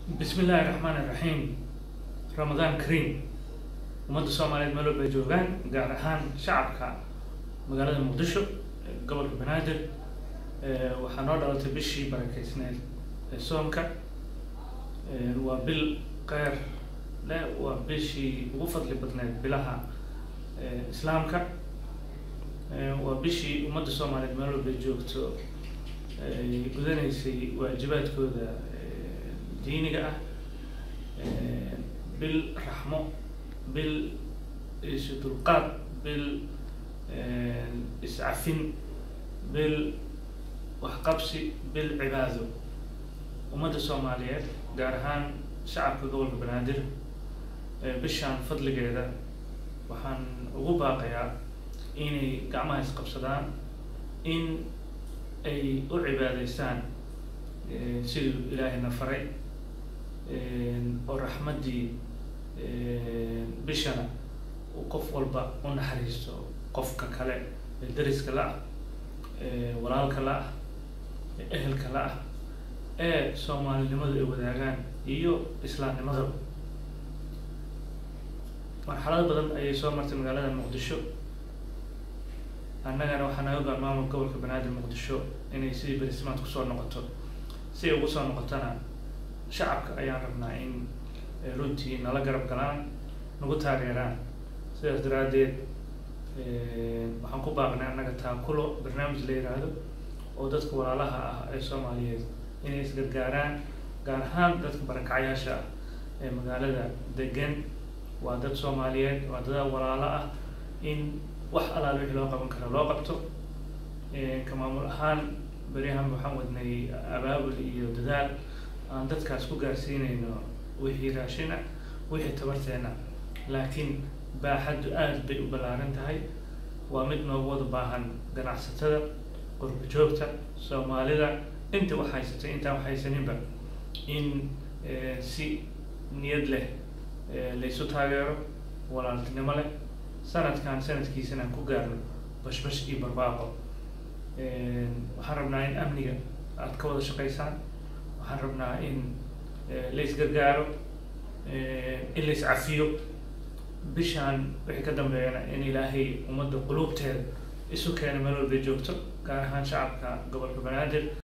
bismi illaahi raxmaan iraxiim ramadaan kariim ummadda soomaaliyeed meel walba ay joogaan gaar ahaan shacabka magaalada muqdisho ee gobolka banaadir waxaa noo dhalatay bishii barakeysneed ee soomka waa bil keyr le waa bishii ugu fadli badneed bilaha islaamka waa bishii ummadda soomaaliyeed meel walba ay joogto ay gudanaysay waajibaadkooda diiniga ah bil raxmo bil isu dulqaad bil iscafin bil waxqabsi bil cibaado ummadda soomaaliyeed gaar ahaan shacabka gobolka banaadir bishaan fadligeeda waxaan ugu baaqayaa inay gacmaha isqabsadaan in ay u cibaadeystaan siduu ilaahayna faray oo raxmaddii bishana uu qof walba u naxariisto qofka kale ee dariska la-ah walaalka la-ah ehelka la-ah ee soomaalinimadu ay wadaagaan iyo islaamnimada marxalado badan ayay soo martay magaalada muqdisho annagana waxaa naga goan maamulka gobolka banaadir muqdisho inay sidii berismaad kusoo noqoto si ay ugu soo noqotona shacabka ayaan rabnaa in runtii nala garab galaan nagu taageeraan sidaas daraaddeed waxaan ku baaqnay annaga taakulo barnaamij la yiraahdo oo dadka walaalaha ah ee soomaaliyeed inay isgargaaraan gaar ahaan dadka barakacyaasha ah ee magaalada degan waa dad soomaaliyeed waa dad walaalo ah in wax alaal wixii loo qaban kara loo qabto ka maamul ahaan beryahan waxaan wadnay abaabul iyo dadaal aan dadkaas ku gaarsiinayno wixii raashina wixii tabarteena laakiin baaxaddu aada bay u ballaaran tahay waa mid noogu wada baahan ganacsatada qurba joogta soomaalida inta wax haysatay intaan wax haysaninba in si niyad leh laysu taageero walaaltinimo leh sanadkan sanadkiisana aan ku gaarno bashbash iyo barbaaqo waxaan rabnaa in amniga aada ka wada shaqaysaan waxaan rabnaa in la isgargaaro in la iscafiyo bishaan wixii ka dambeeyana in ilaahay ummadda quluubteeda isu keena meel walbay joogto gaar ahaan shacabka gobolka banaadir